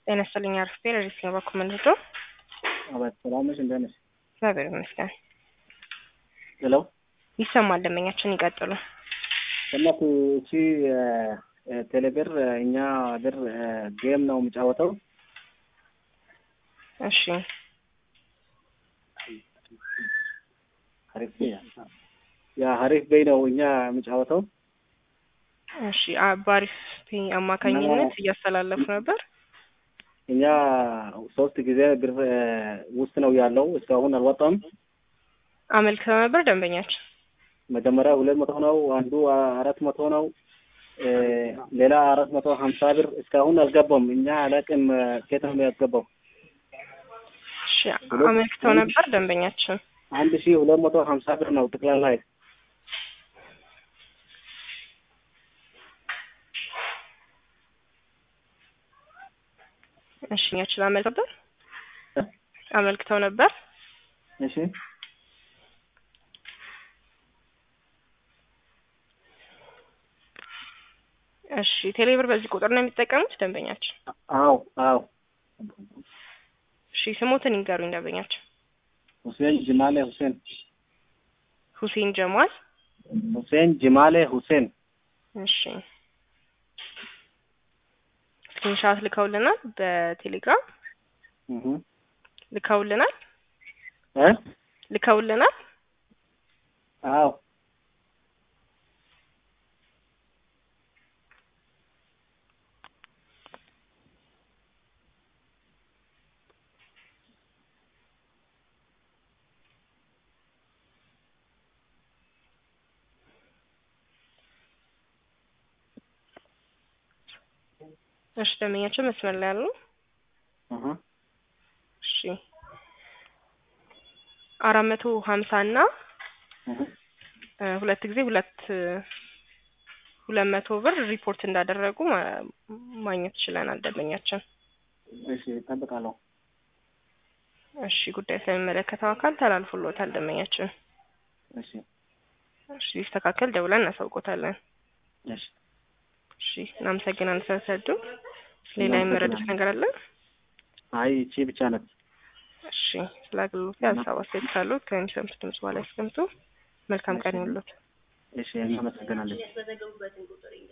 ጤና ይስጥልኝ አርፍቴ ለሪስ ነው በኩል ምንድቶ አባት ሰላም ነሽ? እንደት ነሽ? እግዚአብሔር ይመስገን ሄሎ ይሰማል። ደንበኛችን ይቀጥሉ። እናት እቺ ቴሌብር እኛ ብር ጌም ነው የሚጫወተው። እሺ ሀሪፍ ያ ሀሪፍ በይ ነው እኛ የሚጫወተው። እሺ አ- በአሪፍ ፔ አማካኝነት እያስተላለፉ ነበር። እኛ ሶስት ጊዜ ብር ውስጥ ነው ያለው እስካሁን አልወጣም። አመልክተው ነበር ደንበኛችን። መጀመሪያ ሁለት መቶ ነው፣ አንዱ አራት መቶ ነው፣ ሌላ አራት መቶ ሀምሳ ብር እስካሁን አልገባም። እኛ አላቅም ኬት ነው ያስገባው። እሺ አመልክተው ነበር ደንበኛችን። አንድ ሺህ ሁለት መቶ ሀምሳ ብር ነው ጠቅላላ እሺ እኛችን አመልክተው ነበር አመልክተው ነበር። እሺ እሺ ቴሌብር በዚህ ቁጥር ነው የሚጠቀሙት ደንበኛችን። አዎ አዎ እሺ ስሞትን ይንገሩኝ ደንበኛችን። ሁሴን ጅማሌ ሁሴን ሁሴን ጀማል። ሁሴን ጅማሌ ሁሴን እሺ ስክሪንሻት ልከውልናል በቴሌግራም እህ ልከውልናል እ ልከውልናል። አዎ እሺ ደንበኛችን መስመር ላይ ያሉ እህ እሺ አራት መቶ ሀምሳ እና እህ እ ሁለት ጊዜ ሁለት ሁለት መቶ ብር ሪፖርት እንዳደረጉ ማ- ማግኘት ችለናል ደንበኛችን። እሺ እጠብቃለሁ። እሺ ጉዳይ ስለሚመለከተው አካል ተላልፎሎታል ደንበኛችን። እሺ እሺ ሲስተካከል ደውለን እናሳውቆታለን። እሺ እሺ እናመሰግናለን ስለተረዱ። ሌላ የመረዱት ነገር አለ? አይ እቺ ብቻ ናት። እሺ ስለ አገልግሎት ሀሳብ አስተያየት ካሉት ከሚሰሙት ድምጽ በኋላ ያስቀምጡ። መልካም ቀን ይሁንልዎት። እሺ እናመሰግናለን።